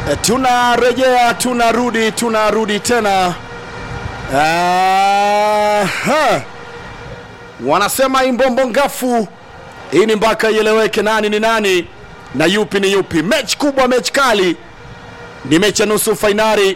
E, tunarejea tunarudi tunarudi tena. Aha. Wanasema imbombo ngafu, hii ni mpaka ieleweke nani ni nani na yupi ni yupi. Mechi kubwa, mechi kali, ni mechi ya nusu fainali,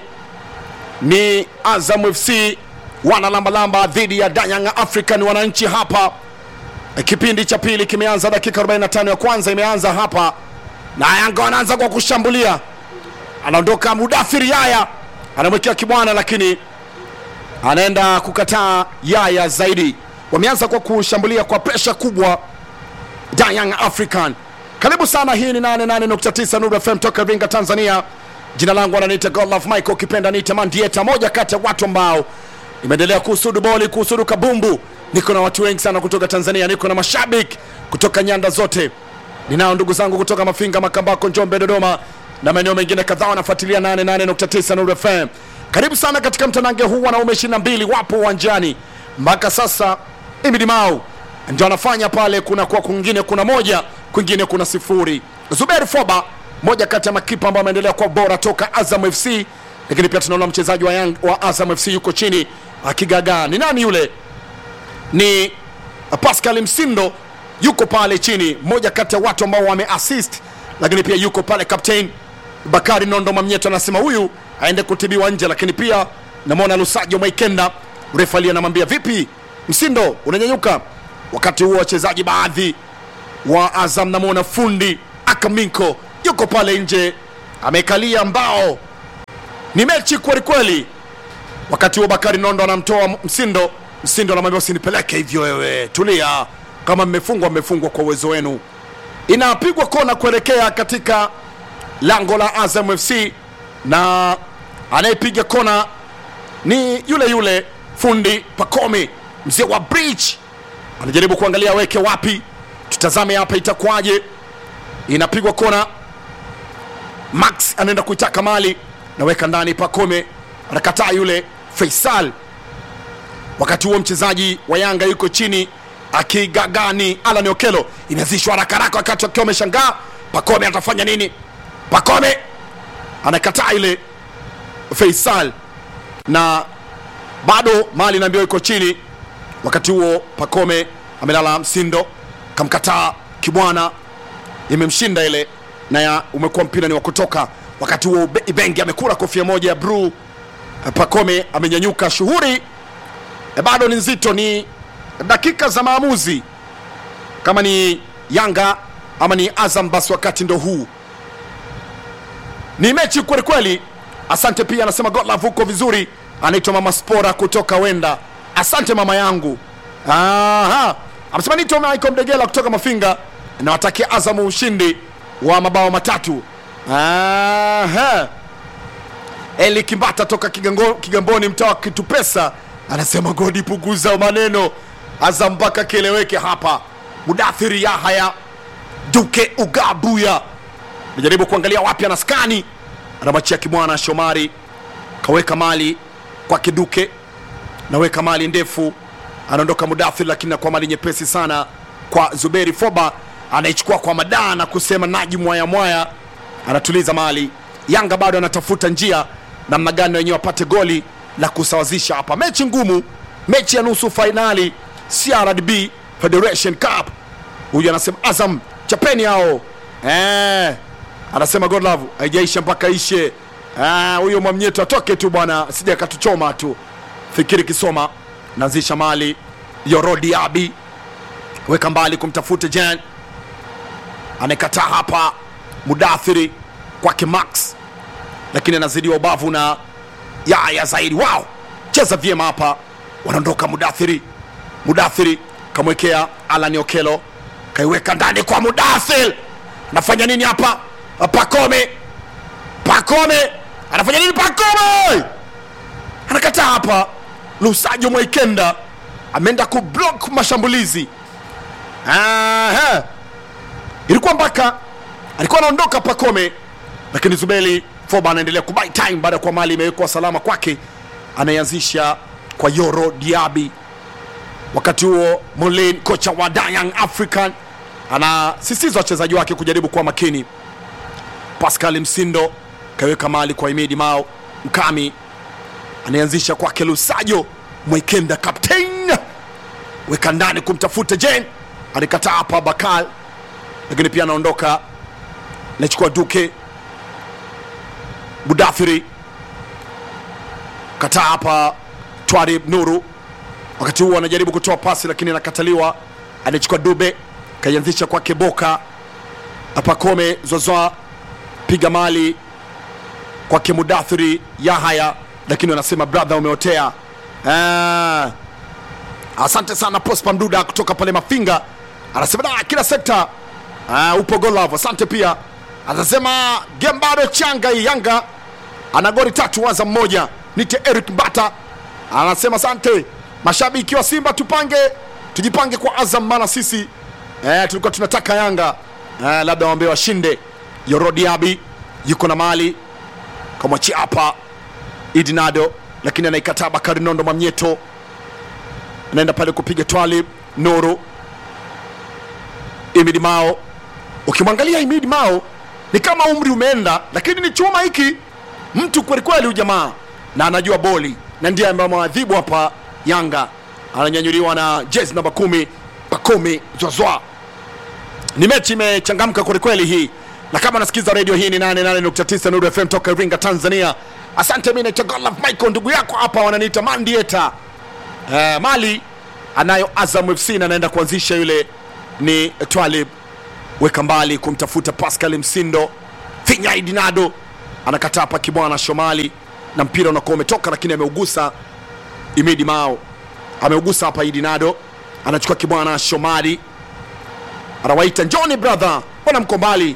ni Azam FC wana lambalamba dhidi ya Danyang African wananchi hapa. E, kipindi cha pili kimeanza, dakika 45 ya kwanza imeanza hapa, na Yanga wanaanza kwa kushambulia anaondoka Mudathiri Yaya anamwekea Kibwana, lakini anaenda kukataa Yaya zaidi. Wameanza kwa kushambulia kwa presha kubwa da Young African. Karibu sana, hii ni 88.9 Nuru FM toka Iringa, Tanzania. Jina langu ananiita Godlove Michael, ukipenda niite Mandieta, moja kati ya watu ambao imeendelea kuhusudu boli, kuhusudu kabumbu. Niko na watu wengi sana kutoka Tanzania, niko na mashabiki kutoka nyanda zote. Ninao ndugu zangu kutoka Mafinga, Makambako, Njombe, Dodoma na maeneo mengine kadhaa wanafuatilia 88.9 Nuru FM. Karibu sana katika mtanange huu, wanaume 22 wapo uwanjani mpaka sasa. Imidi Mau ndio anafanya pale, kuna kwa kwingine kuna moja, kwingine kuna sifuri. Zuberi Foba moja kati ya makipa ambao ameendelea kuwa bora toka Azam FC, lakini pia tunaona mchezaji wa, Young, wa Azam FC yuko chini akigagaa. Ni nani yule? Ni Pascal Msindo yuko pale chini, moja kati ya watu ambao wameassist, lakini pia yuko pale captain Bakari Nondo Mamnyeto anasema huyu aende kutibiwa nje, lakini pia namwona Lusajo Mwaikenda refali anamwambia vipi, Msindo unanyanyuka. Wakati huo wachezaji baadhi wa Azam, namwona fundi Akaminko yuko pale nje amekalia mbao, ni mechi kweli kweli. Wakati huo Bakari Nondo anamtoa Msindo, Msindo anamwambia usinipeleke hivyo, wewe tulia, kama mmefungwa mmefungwa kwa uwezo wenu. Inapigwa kona kuelekea katika lango la Azam FC na anayepiga kona ni yule yule fundi Pakome, mzee wa bridge, anajaribu kuangalia aweke wapi. Tutazame hapa itakuwaje. Inapigwa kona, Max anaenda kuitaka mali, naweka ndani, Pakome anakataa yule Faisal. Wakati huo mchezaji wa Yanga yuko chini akigagani, Alan Okelo inazishwa haraka haraka, wakati wakiwa wameshangaa Pakome atafanya nini? Pakome anakataa ile Faisal na bado mali naambiwa iko chini. Wakati huo Pakome amelala, Msindo kamkataa Kibwana, imemshinda ile na ya umekuwa mpira ni wa kutoka. Wakati huo Ibengi amekula kofia moja ya bluu, Pakome amenyanyuka. Shughuli e, bado ni nzito, ni dakika za maamuzi, kama ni Yanga ama ni Azam, basi wakati ndo huu ni mechi kweli kweli. Asante pia anasema Godlove huko vizuri, anaitwa mama Spora kutoka Wenda. Asante mama yangu. Aha, amesema nito Michael Mdegela kutoka Mafinga, nawatakia Azamu ushindi wa mabao matatu. Aha, Eli Kimbata toka Kigango, Kigamboni mtaa wa Kitupesa anasema godi, punguza maneno Azam mpaka kieleweke hapa. Mudathiri Yahaya Duke Ugabuya najaribu kuangalia wapi anaskani, anamwachia Kimwana Shomari, kaweka mali kwa Kiduke, naweka mali ndefu, anaondoka Mudathir, lakini nakuwa mali nyepesi sana kwa Zuberi Foba, anaichukua kwa madaa na kusema naji mwaya mwaya, anatuliza mali. Yanga bado anatafuta njia namna gani wenyewe wapate goli la kusawazisha hapa. Mechi ngumu, mechi ya nusu fainali CRDB Federation Cup. Huyu anasema Azam chapeni hao eh anasema Godlove haijaisha mpaka ishe. Huyo Mwamnyeto atoke tu bwana, sija katuchoma tu. Fikiri Kisoma naanzisha mali Yorodi Abi weka mbali kumtafuta Jan, anakataa hapa Mudathiri kwake Max, lakini anazidiwa ubavu na Yaya zaidi. Wow, cheza vyema hapa, wanaondoka Mudathiri. Mudathiri kamwekea Alani Okelo, kaiweka ndani kwa Mudathir. Anafanya nini hapa? Pakome, Pakome anafanya nini? Pakome anakataa hapa. Lusajo Mwaikenda ameenda kublock mashambulizi. Aha, ilikuwa mpaka alikuwa anaondoka Pakome, lakini Zubeli Foba anaendelea kubuy time baada ya kuwa mali imewekwa salama kwake, anaianzisha kwa Yoro Diaby. Wakati huo Molin, kocha wa Young African, anasisitiza wachezaji wake kujaribu kuwa makini. Pascal Msindo kaweka mali kwa Imidi Mao Mkami anayeanzisha kwake Lusajo Mwekenda captain weka ndani kumtafuta Jen alikataa hapa Bakal, lakini pia anaondoka nachukua Duke Budathiri kataa hapa Twarib Nuru, wakati huo anajaribu kutoa pasi lakini anakataliwa. Anachukua Dube kaianzisha kwake Boka hapa Kome Zozoa piga mali kwake Mudathiri Yahaya, lakini wanasema brother, umeotea. Ah, asante sana Prosper Mduda kutoka pale Mafinga, anasema da, kila sekta ah, upo Golov. Asante pia, anasema game bado changa hii. Yanga ana goli tatu waza mmoja. Nite Eric Mbata anasema asante mashabiki wa Simba, tupange tujipange kwa Azam, maana sisi eh, tulikuwa tunataka Yanga eh, labda waambie washinde. Yorodiabi yuko na mali kamwachia hapa Idinado, lakini anaikataa Bakari Nondo Mwamnyeto, anaenda pale kupiga Twalib Nuru Imidi Mao. Ukimwangalia Imidi Mao ni kama umri umeenda, lakini ni chuma hiki mtu kwelikweli, huyu jamaa na anajua boli na ndiye ambaye mwadhibu hapa Yanga, ananyanyuliwa na jezi namba kumi Pakome Zwazwa. Ni mechi imechangamka kwelikweli hii, na kama nasikiza redio hii ni 88.9 Nuru FM toka Iringa, Tanzania. Asante, mimi naitwa Godlove Michael, ndugu yako hapa wananiita Mandieta. Eh, mali anayo Azam FC na anaenda kuanzisha yule ni Twalib weka mbali kumtafuta Pascal Msindo Finya Idinado anakataa hapa Kibwana Shomali na mpira unakuwa umetoka, lakini ameugusa Imidi Mao, ameugusa hapa Idinado, anachukua Kibwana Shomali, anawaita Johnny brother, mbona mko mbali?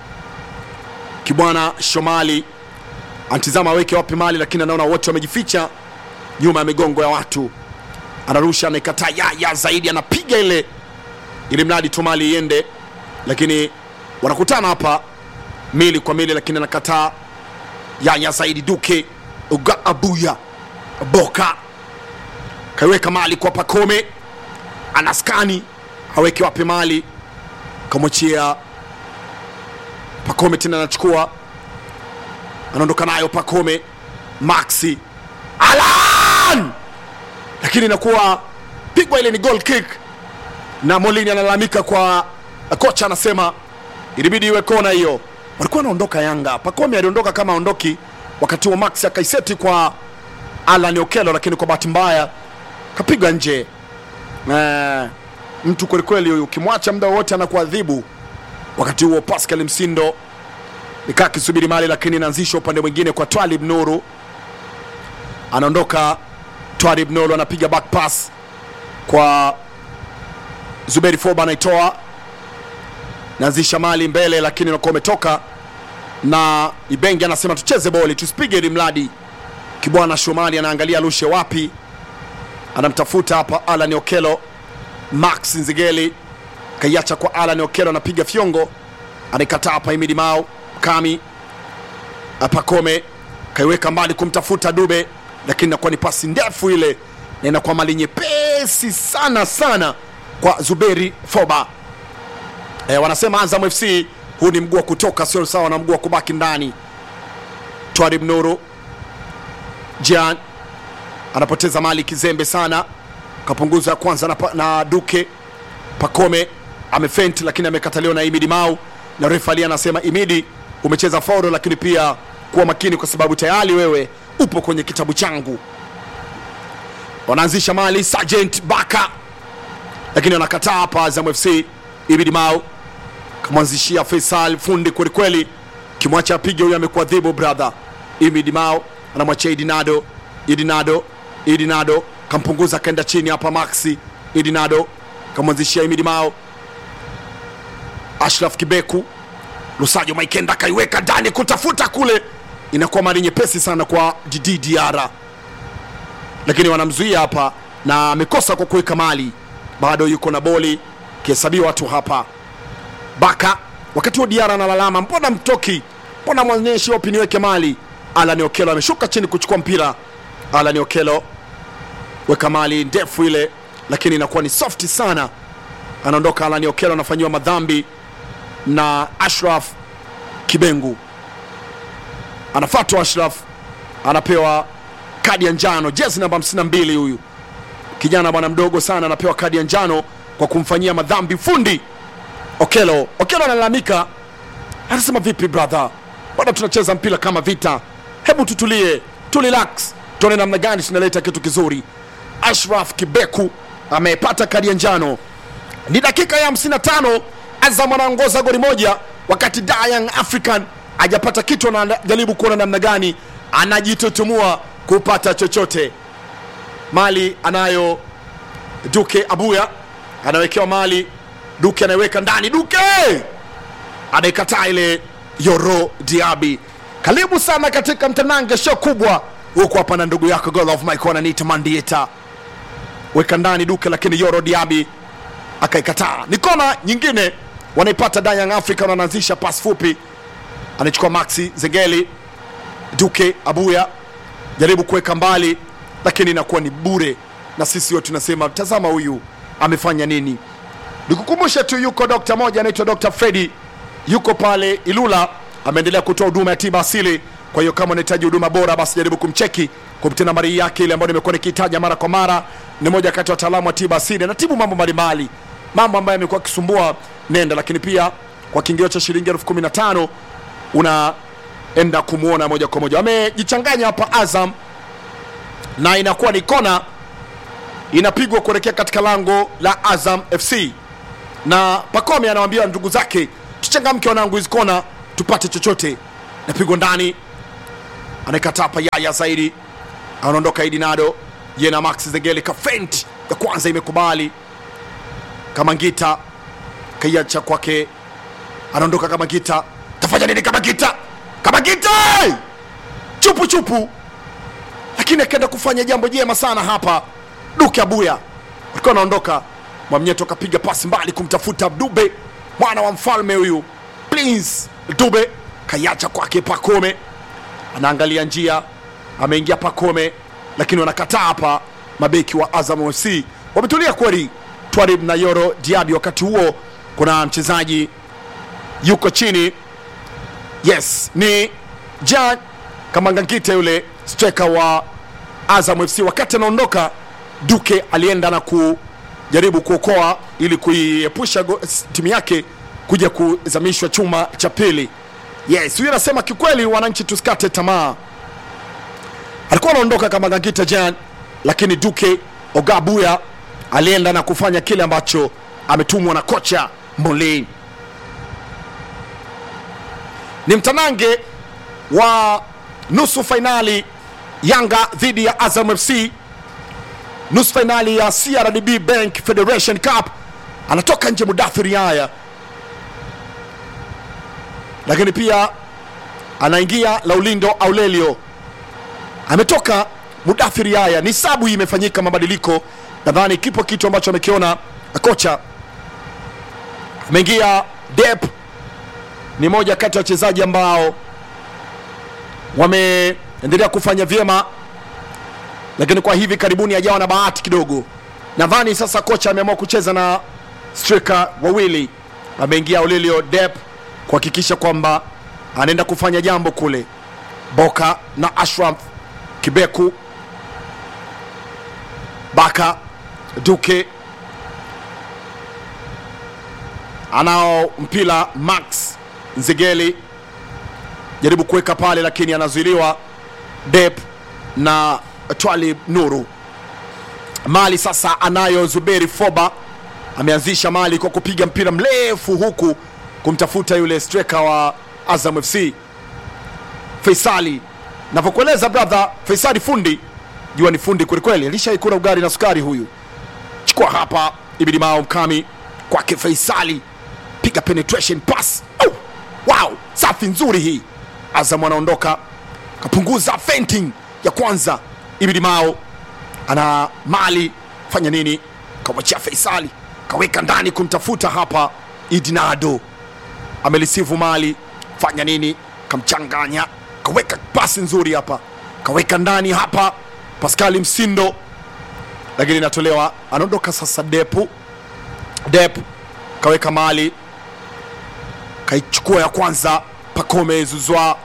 Kibwana Shomali antizama aweke wapi mali, lakini anaona wote wamejificha nyuma ya migongo ya watu, anarusha, anaikataa ya, ya zaidi, anapiga ile ili mradi tu mali iende, lakini wanakutana hapa mili kwa mili, lakini anakataa yaya zaidi Duke uga abuya Boka kaiweka mali kwa Pakome, anaskani aweke wapi mali, kamwachia Pakome tena anachukua anaondoka nayo Pakome, Maxi Alan, lakini inakuwa pigwa ile ni goal kick, na Molini analalamika kwa kocha, anasema ilibidi iwe kona hiyo. Walikuwa wanaondoka Yanga, Pakome aliondoka kama aondoki, wakati huo Maxi akaiseti kwa Alan Okelo, lakini kwa bahati mbaya kapigwa nje. Eh, mtu kwelikweli huyu, ukimwacha muda wowote anakuadhibu. Wakati huo Pascal Msindo nikaa akisubiri mali, lakini inaanzishwa upande mwingine kwa Twalib Nuru, anaondoka Twalib Nuru anapiga back pass kwa Zuberi Foba, anaitoa naanzisha mali mbele, lakini unakuwa umetoka na Ibenge anasema tucheze boli tusipige ili mradi. Kibwana Shomali anaangalia lushe wapi, anamtafuta hapa Alan Okelo. Max Nzigeli kaiacha kwa Alan Okelo, anapiga fyongo, anaikataa hapa Imidi Mao Kami Pakome kaiweka mbali kumtafuta Dube, lakini inakuwa ni pasi ndefu ile, na inakuwa mali nyepesi sana sana kwa Zuberi Foba. E, wanasema Azam FC huu ni mguu wa kutoka, sio sawa na mguu wa kubaki ndani. Twarib Nuru Jan anapoteza mali kizembe sana, kapunguza ya kwanza na, na Duke Pakome amefenti, lakini amekataliwa na Imidi Mau na refa ali anasema Imidi, umecheza faulo, lakini pia kuwa makini kwa sababu tayari wewe upo kwenye kitabu changu. Wanaanzisha mali Sergeant Baka, lakini wanakataa hapa Azam FC. Imidi Mau kamwanzishia Faisal fundi kwelikweli, kimwacha apige huyo, amekuadhibu brother. Imidi Mau anamwachia Idinado, Idinado, Idinado kampunguza akaenda chini hapa Maxi. Idinado kamwanzishia Imidi Mao, Ashraf Kibeku, Lusajo Maikenda kaiweka ndani kutafuta kule, inakuwa mali nyepesi sana kwa Didi Diara, lakini wanamzuia hapa na amekosa kwa kuweka mali, bado yuko na boli kihesabiwa watu hapa. Baka wakati huo Diara analalama, mbona mtoki, mbona mwanyeshi wapi niweke mali Alan Okelo ameshuka chini kuchukua mpira. Alan Okelo weka mali ndefu ile, lakini inakuwa ni soft sana. Anaondoka Alan Okelo, anafanyiwa madhambi na Ashraf Kibengu. anafatwa Ashraf, anapewa kadi ya njano, jezi namba 52 huyu kijana bwana mdogo sana anapewa kadi ya njano kwa kumfanyia madhambi fundi Okelo. Okelo analalamika, anasema vipi brother, bado tunacheza mpira kama vita, hebu tutulie, turelax, tuone namna gani tunaleta kitu kizuri. Ashraf Kibeku amepata kadi ya njano, ni dakika ya 55, Azam anaongoza goli moja, wakati Da Young African hajapata kitu, anajaribu kuona namna gani anajitutumua kupata chochote. Mali anayo Duke Abuya, anawekewa mali Duke anaiweka ndani, Duke anaikataa ile Yoro Diaby. Karibu sana katika mtanange show kubwa huko hapa na ndugu yako God of Mike ananiita Mandieta, weka ndani Duke, lakini Yoro Diaby akaikataa. Ni kona nyingine wanaipata Da Young African, wanaanzisha pasi fupi, anachukua Maxi Zengeli, Duke Abuya jaribu kuweka mbali, lakini inakuwa ni bure, na sisi wote tunasema tazama, huyu amefanya nini? Nikukumbushe tu yuko dokta moja anaitwa Dr. Fredi, yuko pale Ilula, ameendelea kutoa huduma ya tiba asili. Kwa hiyo kama unahitaji huduma bora, basi jaribu kumcheki kupitia nambari yake ile ambayo nimekuwa nikitaja mara kwa mara. Ni moja kati ya wataalamu wa tiba asili, anatibu mambo mbalimbali, mambo ambayo yamekuwa akisumbua nenda, lakini pia kwa kiingilio cha shilingi elfu kumi na tano unaenda kumwona moja kwa moja. Wamejichanganya hapa Azam na inakuwa ni kona inapigwa kuelekea katika lango la Azam FC na Pakome anawaambia ndugu zake, tuchangamke wanangu, hizi kona tupate chochote. Napigwa ndani, anaikataa hapa Yaya zaidi, anaondoka Idinado ye na Max Zengeli, kafent ya kwanza imekubali. Kamangita kaiacha kwake, anaondoka Kamangita, tafanya nini Kamangita? Kamangita chupu chupu, lakini akaenda kufanya jambo jema sana hapa. Duke Abuya walikuwa wanaondoka Mwamnyeto akapiga pasi mbali kumtafuta Dube, mwana wa mfalme huyu Prince Dube, kaiacha kwake Pakome, anaangalia njia, ameingia Pakome, lakini wanakataa hapa. Mabeki wa Azam FC wametulia kweli, Twarib na Yoro Diaby. Wakati huo kuna mchezaji yuko chini, yes, ni Jan Kamangangite yule striker wa Azam FC. Wakati anaondoka Duke alienda na ku jaribu kuokoa ili kuiepusha timu yake kuja kuzamishwa chuma cha pili. Yes, huyu anasema kikweli, wananchi tusikate tamaa. Alikuwa anaondoka kama Gangita Jan, lakini Duke Ogabuya alienda na kufanya kile ambacho ametumwa na kocha Molin. Ni mtanange wa nusu fainali Yanga dhidi ya Azam FC nusu fainali ya CRDB Bank Federation Cup. Anatoka nje Mudathiri haya, lakini pia anaingia Laulindo Aurelio, ametoka Mudathiri haya. Ni sabu hii imefanyika mabadiliko, nadhani kipo kitu ambacho amekiona kocha. Ameingia Dep, ni moja kati ya wachezaji ambao wameendelea kufanya vyema lakini kwa hivi karibuni hajawa na bahati kidogo. Nadhani sasa kocha ameamua kucheza na striker wawili, ameingia Aurelio Dep kuhakikisha kwamba anaenda kufanya jambo kule. Boka na Ashraf Kibeku, Baka Duke anao mpira. Max Nzegeli jaribu kuweka pale, lakini anazuiliwa Dep na Twalib Nuru. Mali sasa anayo Zuberi Foba, ameanzisha Mali kwa kupiga mpira mrefu huku kumtafuta yule striker wa Azam FC Faisali. Navyokueleza brother, Faisali fundi, jua ni fundi kwelikweli, alishaikula ugali na sukari huyu. Chukua hapa Ibidi Mao Mkami kwake Faisali, piga penetration pass. Oh, wow, safi nzuri hii. Azam anaondoka kapunguza fainting ya kwanza Ibidi Mao ana mali fanya nini, kamwachia Faisali kaweka ndani kumtafuta hapa Idinado, amelisivu mali fanya nini, kamchanganya kaweka pasi nzuri hapa, kaweka ndani hapa Paskali Msindo, lakini inatolewa, anaondoka sasa. Depu Depu kaweka mali, kaichukua ya kwanza, Pakome Zuzwa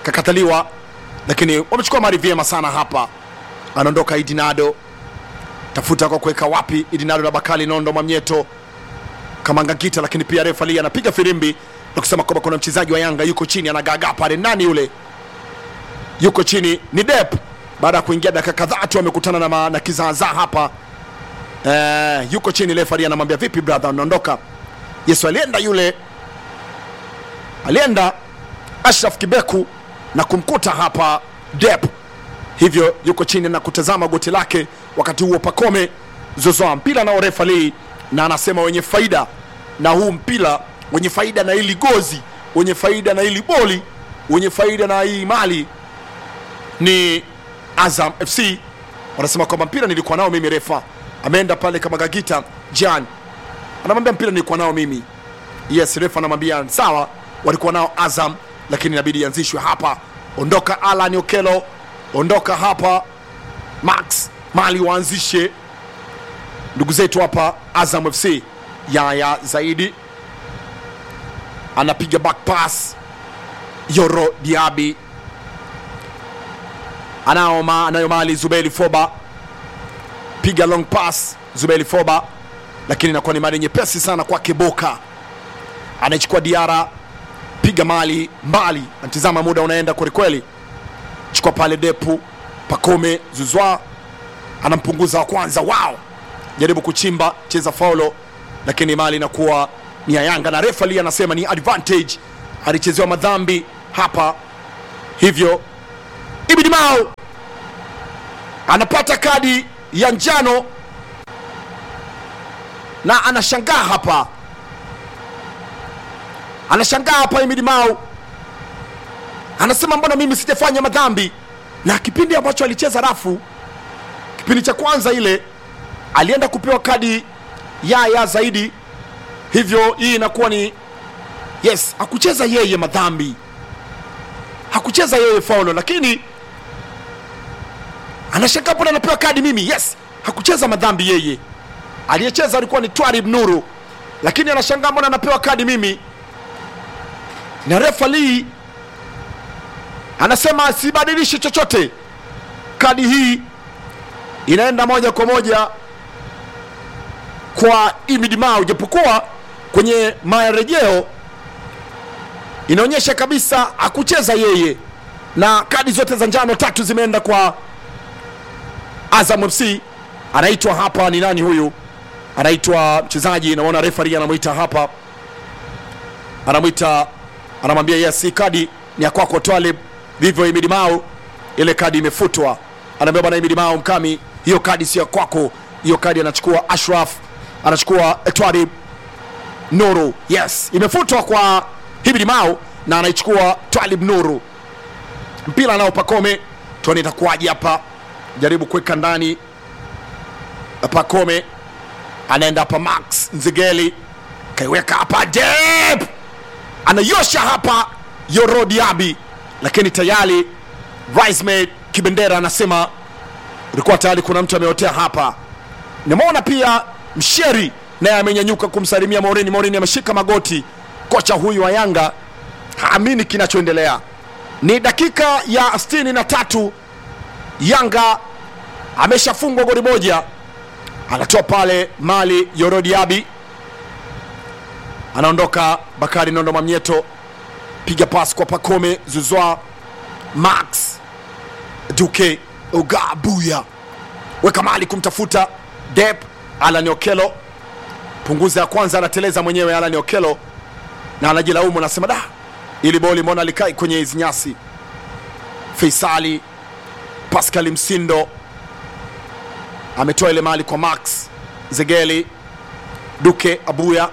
kakataliwa, lakini wamechukua mali vyema sana hapa. Anaondoka Idinado, tafuta kwa kuweka wapi Idinado na Bakali Nondo Mamnyeto Kamangagita, lakini pia refali anapiga firimbi na kusema kwamba kuna mchezaji wa Yanga yuko chini, anagagaa pale. Nani yule yuko chini? Ni Dep. Baada ya kuingia dakika kadhaa tu amekutana na, ma- na kizaazaa hapa eh, yuko chini. Refali anamwambia vipi brother, unaondoka? Yesu alienda yule, alienda Ashraf Kibeku na kumkuta hapa Dep, hivyo yuko chini na kutazama goti lake. Wakati huo Pakome zozoa mpira nao refali na anasema wenye faida na huu mpira, wenye faida na hili gozi, wenye faida na hili boli, wenye faida na hii mali ni Azam FC. Wanasema kwamba mpira nilikuwa nao mimi. Refa ameenda pale kama Gagita Jan anamwambia mpira nilikuwa nao mimi. Yes, refa anamwambia sawa, walikuwa nao Azam, lakini inabidi ianzishwe hapa. Ondoka Alan Okelo, ondoka hapa Max Mali, waanzishe ndugu zetu hapa Azam FC. Yaya Zaidi anapiga back pass, Yoro Diaby anao ma, anayo mali Zubeli Foba, piga long pass Zubeli Foba, lakini inakuwa ni mali nyepesi sana kwake Boka, anaichukua Diara, piga mali mbali, anatizama muda unaenda kwelikweli, chukua pale Depu Pakome Zuzwa anampunguza wa kwanza, wao jaribu kuchimba, cheza faulo, lakini mali inakuwa ni ya Yanga na refa anasema ni advantage, alichezewa madhambi hapa, hivyo Ibidi Mao anapata kadi ya njano na anashangaa hapa, anashangaa hapa. Ibidi Mao anasema mbona mimi sijafanya madhambi? Na kipindi ambacho alicheza rafu, kipindi cha kwanza ile alienda kupewa kadi ya ya zaidi, hivyo hii inakuwa ni yes, hakucheza yeye madhambi, hakucheza yeye faulo, lakini anashangaa mbona anapewa kadi mimi. Yes, hakucheza madhambi yeye, aliyecheza alikuwa ni Twarib Nuru, lakini anashangaa mbona anapewa kadi mimi. Na refa Lee anasema sibadilishi chochote, kadi hii inaenda moja kwa moja kwa Imid Mao, japokuwa kwenye marejeo inaonyesha kabisa hakucheza yeye, na kadi zote za njano tatu zimeenda kwa Azam FC. Anaitwa hapa ni nani huyu? Anaitwa mchezaji, naona referee anamwita hapa, anamwita anamwambia yes, hii kadi ni ya kwako Twalib. Vivyo Imid Mao, ile kadi imefutwa. Anaambia bwana Imid Mao Mkami, hiyo kadi sio ya kwako, hiyo kadi anachukua Ashraf, anachukua Twalib Nuru. Yes, imefutwa kwa Hibidi Mao na anaichukua Twalib Nuru. Mpira nao Pakome, tuone itakuwaje hapa. Jaribu kuweka ndani Pakome, anaenda hapa Max Nzigeli, kaiweka hapa Dep, anayosha hapa Yoro Diaby, lakini tayari Risemate Kibendera anasema ulikuwa tayari kuna mtu ameotea hapa. Nimeona pia Msheri naye amenyanyuka kumsalimia Morini. Morini ameshika magoti. Kocha huyu wa Yanga haamini kinachoendelea. Ni dakika ya 63, Yanga ameshafungwa goli moja. Anatoa pale mali Yoro Diaby, anaondoka Bakari Nondo Mamnyeto, piga pasi kwa Pakome Zuzwa, Max Duke Ogabuya, weka mali kumtafuta Dep Alan Okelo, punguza ya kwanza, anateleza mwenyewe Alan Okelo na anajilaumu, anasema da, ili boli mbona likai kwenye hizi nyasi. Faisali Pascal Msindo ametoa ile mali kwa Max Zegeli, Duke Abuya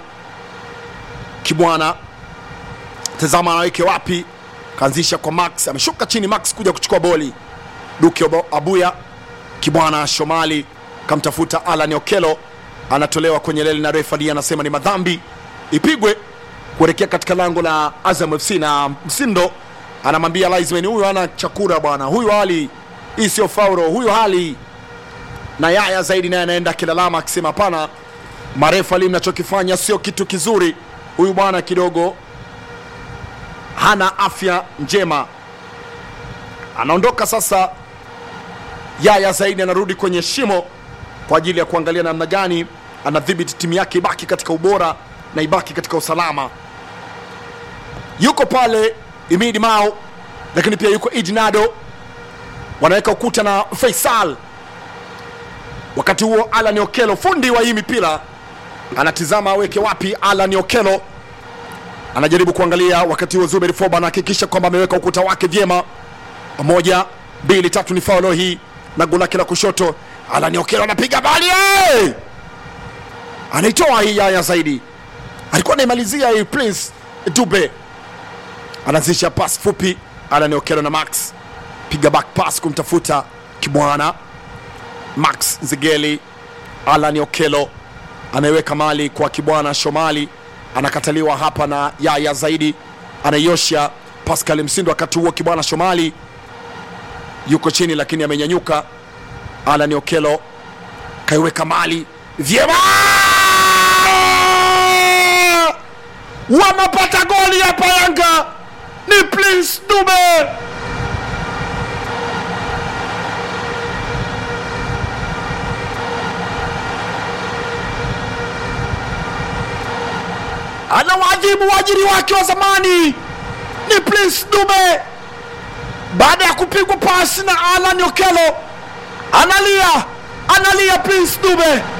Kibwana, tazama anaweke wapi, kaanzisha kwa Max, ameshuka chini Max kuja kuchukua boli. Duke Obo- Abuya Kibwana Shomali kamtafuta Alan Okelo, anatolewa kwenye leli na refari anasema ni madhambi ipigwe kuelekea katika lango la Azam FC, na Msindo anamwambia Linesman, huyu hana chakura bwana, huyu hali hii sio faulo, huyu hali na Yaya zaidi naye anaenda akilalama akisema hapana, marefa li mnachokifanya sio kitu kizuri, huyu bwana kidogo hana afya njema. anaondoka sasa. Yaya Zaidi anarudi kwenye shimo kwa ajili ya kuangalia namna gani anadhibiti timu yake ibaki katika ubora na ibaki katika usalama. Yuko pale Imidi Mao, lakini pia yuko Idinado, wanaweka ukuta na Faisal. Wakati huo Alan Okelo, fundi wa hii mipira, anatizama aweke wapi. Alan Okelo anajaribu kuangalia, wakati huo Zuberi Foba anahakikisha kwamba ameweka ukuta wake vyema. Moja, mbili, tatu, ni faulo hii na goli lake la kushoto. Alan Okelo anapiga bali hey! anaitoa hii Yaya Zaidi, alikuwa anaimalizia hii Prince Dube, anaanzisha pas fupi. Alan Okelo na Max piga back pass kumtafuta Kibwana Max Zigeli. Alan Okelo ameweka mali kwa Kibwana Shomali, anakataliwa hapa na Yaya Zaidi, anaiosha Pascal Msindo. Wakati huo Kibwana Shomali yuko chini, lakini amenyanyuka. Alan Okelo kaiweka mali vyema, wanapata goli hapa. Yanga ni Prince Dube. anawajibu waajiri wake wa zamani ni Prince Dube baada ya kupigwa pasi na Alan Okelo, analia analia Prince Dube